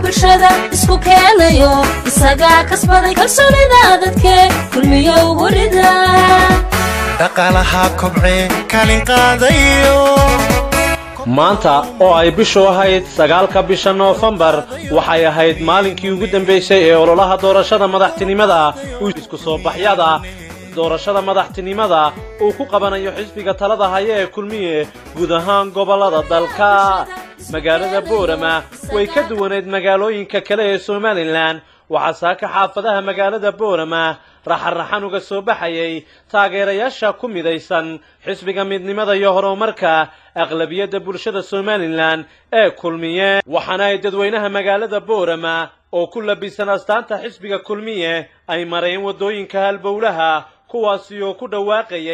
bulshada isku keenayo isagaa kasbaday kalsoonida dadke kulmiyo ugu rida dhaqaalaha kobcee kaalin qaadayo maanta oo ay bishu ahayd sagaalka bisha noofembar waxay ahayd maalinkii ugu dambaysay ee ololaha doorashada madaxtinimada isku soo baxyada doorashada madaxtinimada uu ku qabanayo xisbiga talada haya ee kulmiye guud ahaan gobollada dalka magaalada boorama way ka duwaneyd magaalooyinka kale ee somalilan waxaa saaka xaafadaha magaalada boorama raxanraxan uga soo baxayay taageerayaasha ku midaysan xisbiga midnimada iyo horumarka aqlabiyadda bulshada somalilan ee kulmiye waxaana ay dadweynaha magaalada boorama oo ku labisan astaanta xisbiga kulmiye ay mareen waddooyinka halbowlaha kuwaasi oo ku dhawaaqayay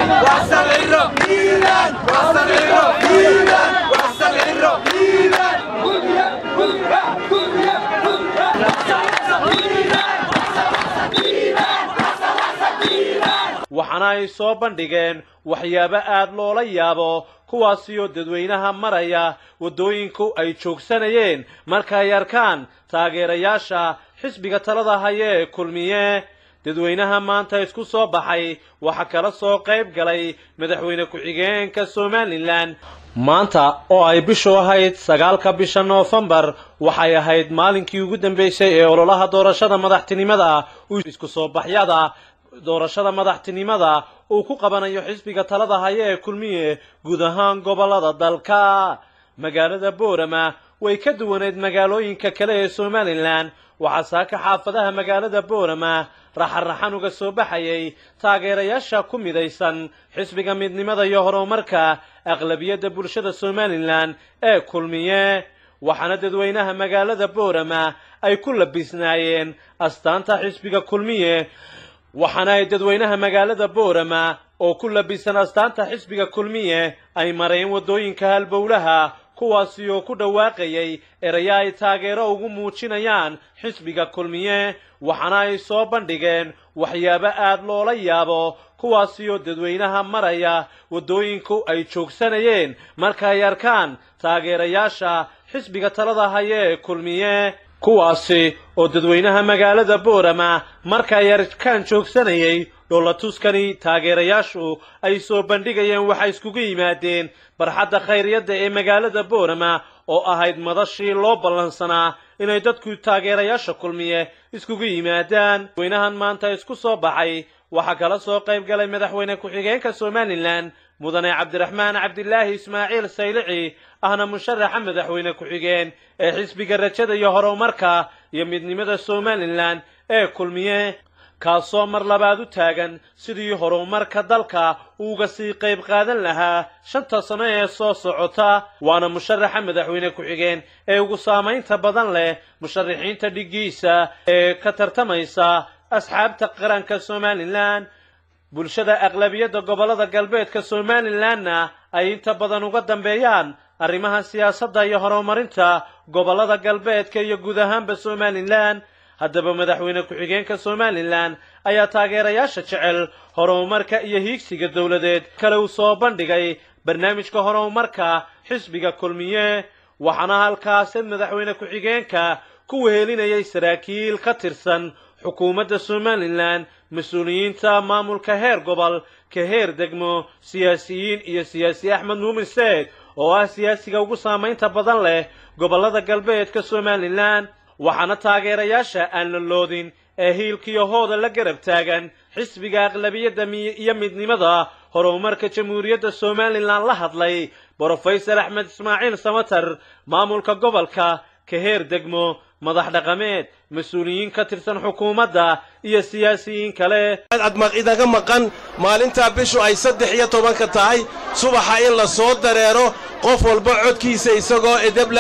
waxaana ay soo bandhigeen waxyaabo aad loola yaabo kuwaasi oo dadweynaha maraya waddooyinku ay joogsanayeen marka ay arkaan taageerayaasha xisbiga talada haya ee kulmiye dadweynaha maanta isku soo baxay waxaa kala soo qayb galay madaxweyne ku-xigeenka somalilan maanta oo ay bishu ahayd sagaalka bisha noofembar waxay ahayd maalinkii ugu dambaysay ee ololaha doorashada madaxtinimada isku soo baxyada doorashada madaxtinimada uu ku qabanayo xisbiga talada haya ee kulmiye guud ahaan gobollada dalka magaalada boorama way ka duwaneyd magaalooyinka kale ee somalilan waxaa saaka xaafadaha magaalada boorama raxanraxan uga soo baxayay taageerayaasha ku midaysan xisbiga midnimada iyo horumarka aqlabiyadda bulshada somalilan ee kulmiye waxaana dadweynaha magaalada boorama ay ku labisnaayeen astaanta xisbiga kulmiye waxaana ay dadweynaha magaalada boorama oo ku labisan astaanta xisbiga kulmiye ay mareen waddooyinka halbowlaha kuwaasi oo ku dhawaaqayay eraya ay taageero ugu muujinayaan xisbiga kulmiye waxaana ay soo bandhigeen waxyaabo aad loola yaabo kuwaasi oo dadweynaha maraya waddooyinku ay joogsanayeen marka ay arkaan taageerayaasha xisbiga talada haya ee kulmiye kuwaasi oo dadweynaha magaalada boorama marka ay arkaan joogsanayay dhoolatuskani taageerayaashu ay soo bandhigayeen waxay iskugu yimaadeen barxadda khayriyadda ee magaalada boorama oo ahayd madashii loo ballansanaa inay dadku taageerayaasha kulmiye iskugu yimaadaan dadweynahan maanta isku soo baxay waxaa kala soo qayb galay madaxweyne ku-xigeenka somalilan mudane cabdiraxmaan cabdilaahi ismaaciil saylici ahna musharaxa madaxweyne ku-xigeen ee xisbiga rajada iyo horumarka iyo midnimada somalilan ee kulmiye kaasoo mar labaad u taagan sidii horumarka dalka uuga sii qayb qaadan lahaa shanta sano ee soo socota waana musharaxa madaxweyne ku-xigeen ee ugu saamaynta badan leh musharaxiinta dhiggiisa ee ka tartamaysa asxaabta qaranka somalilan bulshada aqlabiyadda gobollada galbeedka somalilanna ay inta badan uga dambeeyaan arrimaha siyaasadda iyo horumarinta gobollada galbeedka iyo guud ahaanba somalilan haddaba madaxweyne ku-xigeenka somalilan ayaa taageerayaasha jecel horumarka iyo hiigsiga dowladeed kale uu soo bandhigay barnaamijka horumarka xisbiga kulmiye waxaana halkaasi madaxweyne ku-xigeenka ku wehelinayay saraakiil ka tirsan xukuumadda somalilan mas-uuliyiinta maamulka heer gobol ka heer degmo siyaasiyiin iyo siyaasi axmed muumin seed oo ah siyaasiga ugu saamaynta badan leh gobollada galbeedka somalilan waxaana taageerayaasha aan la loodin ee hiilkiyo hooda la garab taagan xisbiga aqlabiyadda iyo midnimada horumarka jamhuuriyadda somalilan la hadlay brofesor axmed ismaaciil samatar maamulka gobolka ka heer degmo madax dhaqameed mas-uuliyiin ka tirsan xukuumadda iyo siyaasiyiin kale idaga maqan maalintaa bishu ay saddex iyo tobanka tahay subaxa in la soo dareero qof walba codkiisa isagoo edebla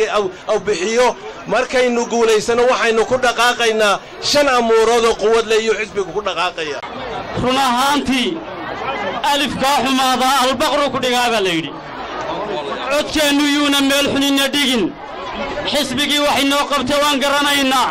aw bixiyo markaynu guulaysano waxaynu ku dhaqaaqaynaa shan amuuroodoo quwadle iyo xisbigu ku dhaqaaqaya run ahaantii alifkaa xumaadaa albaqru ku dhigaa baa la yidhi codkeennu yuuna meel xuninna dhigin xisbigii waxay noo qabtay waan garanaynaa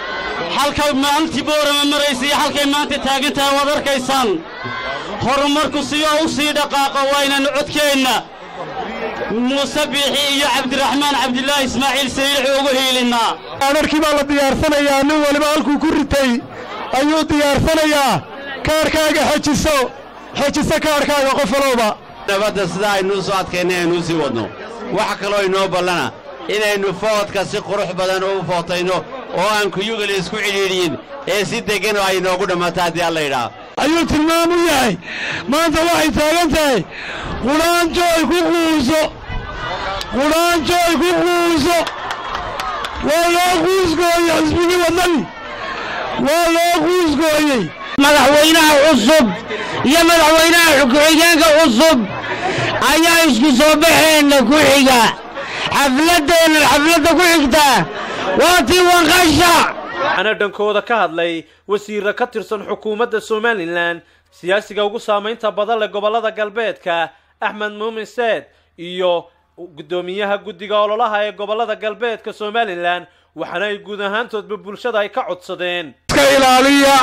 halkay maalintii boorama maraysa iyo halkay maanta taagan tahay waad arkaysaan horumarku siyoo u sii dhaqaaqo waa inaynu codkeenna muuse biixi iyo cabdiraxmaan cabdilaahi ismaaciil sayilixi ugu hiilinnaa amarkii baa la diyaarsanayaa nin waliba halkuu ku ritay ayuu diyaarsanayaa kaarhkaaga xejiso xejiso kaarhkaaga qof walowba nabadda sidaa aynuu soo adkaynay aynuu sii wadno waxa kaloo inoo ballana inaynu foodka si qurux badan u footayno oo aan kuyugil isku cidhiidhiyin ee si deggan oo ay inoogu dhammaato haddii alla yidhaah ayuu tilmaam u yahay maanta waxay taagan tahay qudhaanjooy ku quuso qudhaanjooy ku quuso waa loo quusgooyey xisbigii waddani waa loo quusgooyey madaxweynaha cusub iyo madaxweynaha ku-xigeenka cusub ayaa isku soo baxeenna ku xiga xafladdeenna xafladda ku xigta waa tii wanqasha waxaana dhankooda ka hadlay wasiirra ka tirsan xukuumadda somalilan siyaasiga ugu saamaynta badan leh gobollada galbeedka axmed muumin seed iyo guddoomiyaha guddiga ololaha ee gobollada galbeedka somalilan waxaana ay guud ahaantoodba bulshada ay ka codsadeen iska ilaaliya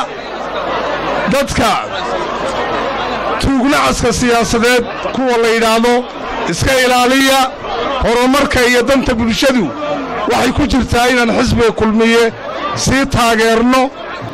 dadka tuugnacaska siyaasadeed kuwa la yidhaahdo iska ilaaliya horumarka iyo danta bulshadu waxay ku jirtaa inaan xisbiga kulmiye sii taageerno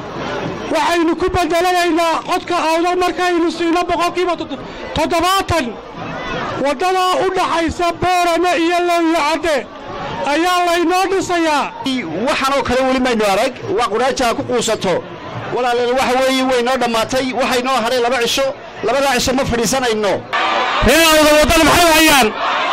waxaynu ku bedelanaynaa codka awdal markaynu siino boqolkiiba toddobaatan waddadaa u dhaxaysa boorame iyo lowyo-cadde ayaa laynoo dhisayaa waxaanoo kale weli maynu arag waa qudhaajaa ku quusato walaaleel waxa weeye waynoo dhammaatay waxaynoo hadhay laba cisho labadaa cisho ma fadhiisanayno reeawda waddan maxay hayaan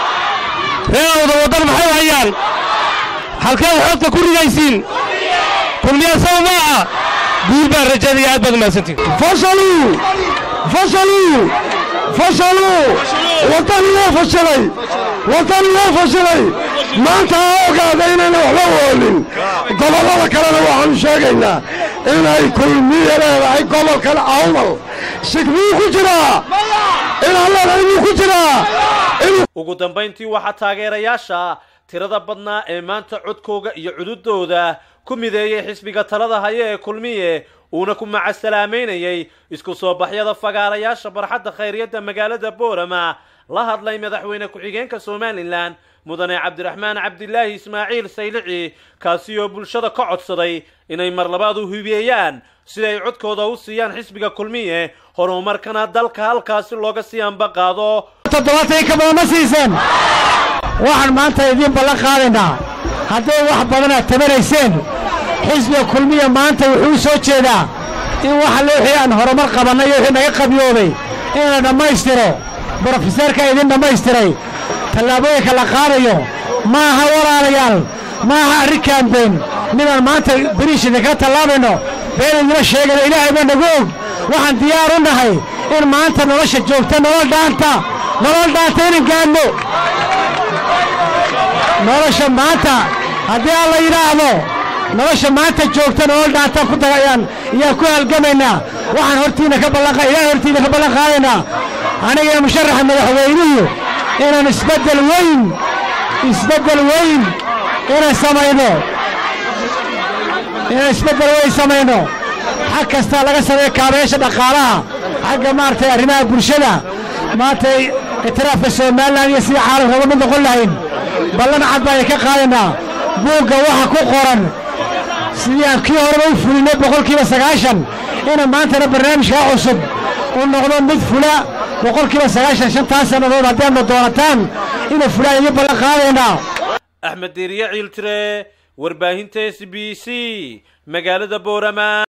reeawda waddan maxay hayaan halkeed xoodka ku rigaysiin kulmiya saw maaha guul baan rajaynaya aad baad umahadsantiin fasaluu fasaluu fasaluu waddan loo fashilay waddan loo fashilay maanta ha ogaada inayna waxba woolin gobollada kalena waxaanu sheegaynaa inay kulmiya leedahay gobolkan awdal shigmuu ku jiraa inalleedahay ku jiraa ugu dambayntii waxaa taageerayaasha tirada badnaa ee maanta codkooga iyo cududooda ku mideeyey xisbiga talada haya ee kulmiye uuna ku macasalaameynayay isku soo baxyada fagaarayaasha barxadda khayriyadda magaalada boorama la hadlay madaxweyne ku-xigeenka somalilan mudane cabdiraxmaan cabdilaahi ismaaciil saylici kaasi oo bulshada ka codsaday inay mar labaad u hibeeyaan siday codkooda u siiyaan xisbiga kulmiye horumarkana dalka halkaasi looga sii ambaqaado toddobaatan ka badan ma siiseen waxaan maanta idiin ballan qaadaynaa hadday wax badan aad tabanayseen xisbiga kulmiya maanta wuxuu soo jeedaa in waxa le wixii aan horumar qabannay iyo wixii naga qabyoobay in la dhammaystiro brofeseerka idin dhammaystiray tallaabooyinka la qaadayo ma aha walaalayaal ma aha arrin kaambeyn midaan maanta beriish idinkaga tallaabayno been idima sheegana ilaahay baa nagu og waxaan diyaar u nahay in maanta nolosha joogta nolol dhaanta nolol dhaanta inan gaadno nolosha maanta haddii aan la yidhaahdo nolosha maanta joogta nolol dhaantaan ku dagayaan ayaan ku halgamaynaa waxaan hortiina ka ballan ilahay hortiina ka ballan qaadaynaa aniga musharaxa madaxweynuhu inaan isbeddel weyn isbeddel weyn inaan samayno inaan isbeddel weyn samayno xag kastaa laga sameeyo kaabayaasha dhaqaalaha xagga maaragtay arrimaha bulshada maantay itiraafka somalilan iyo sidii caalamka uga mid noqon lahayn ballan cad baan ka qaadaynaa buugga waxa ku qoran sidii aan kii horeba u fulinay boqolkiiba sagaashan ina maantana barnaamijkaa cusub uu noqdo mid fula boqolkiiba sagaashan shantaas sannadood haddii aadna doonataan inuu fulaan idiin ballan qaadaynaa axmed deeriye ciiltire warbaahinta s b c magaalada boorama